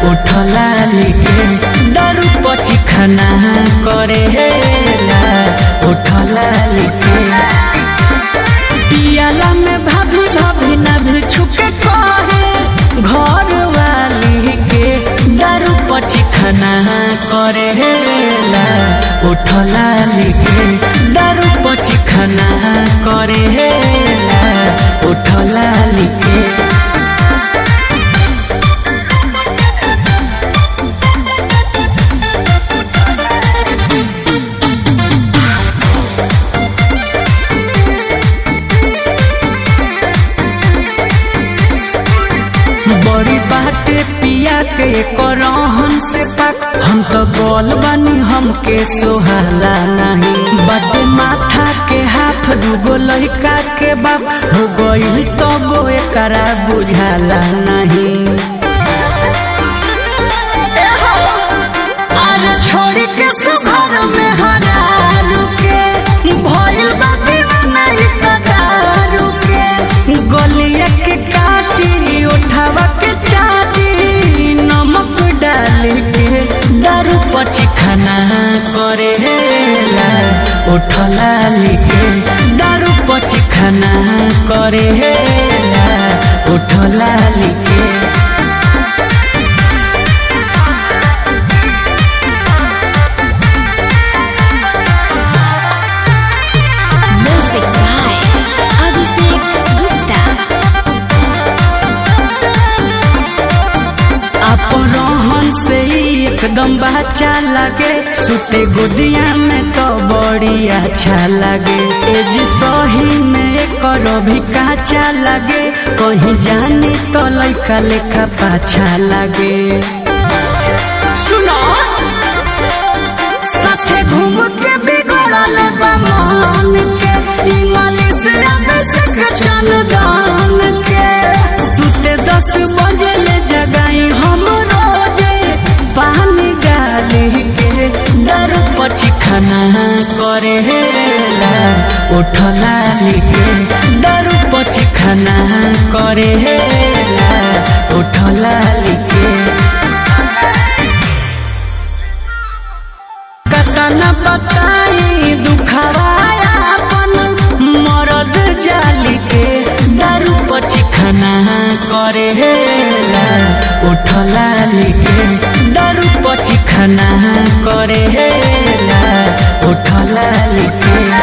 उठला लिखे दारू पची खाना करेला उठला लिखे पियाला में भाभी भाभी ना भी छुके कहे घर वाली के दारू पची खाना करेला उठला लिखे दारू पची खाना करेला उठला लिखे बड़ी बाटे पिया के करहन से पाक हम तो गोल बनी हमके सोहाला नहीं बटे माथा के हाथ दूगो लड़का के बाप हो गई तो वो एकरा बुझाला नहीं अरे छोड़ के सुघर में हरारू के भइल बा दीवाना ई कदारू के गलिया के काटी उठावा के चाटी नमक डाल के दारू पची खाना करेला उठला लिखे दारू पची खाना करेला उठला लिखे Music by Abhishek Gupta. अपरोहन से ही एकदम बच्चा लगे सुते गोदिया में तो बड़ी अच्छा लगे एज सही में करो भी काचा लगे कहीं जानी तो लइका लेखा पाछा लगे सुनो साथे घूम के बिगड़ल बा मन के इंग्लिश अभिषेक चल गान के सुते दस बजे ले जगाई हम रोजे पानी गाली के दारू पची खाना करेला उठला लिखे दारू पची खाना करेला उठला लिखे कतना बताई दुखवाया अपन मरद जाली के दारू पची खाना करेला उठला लिखे दारू पची खाना करेला उठला लिखे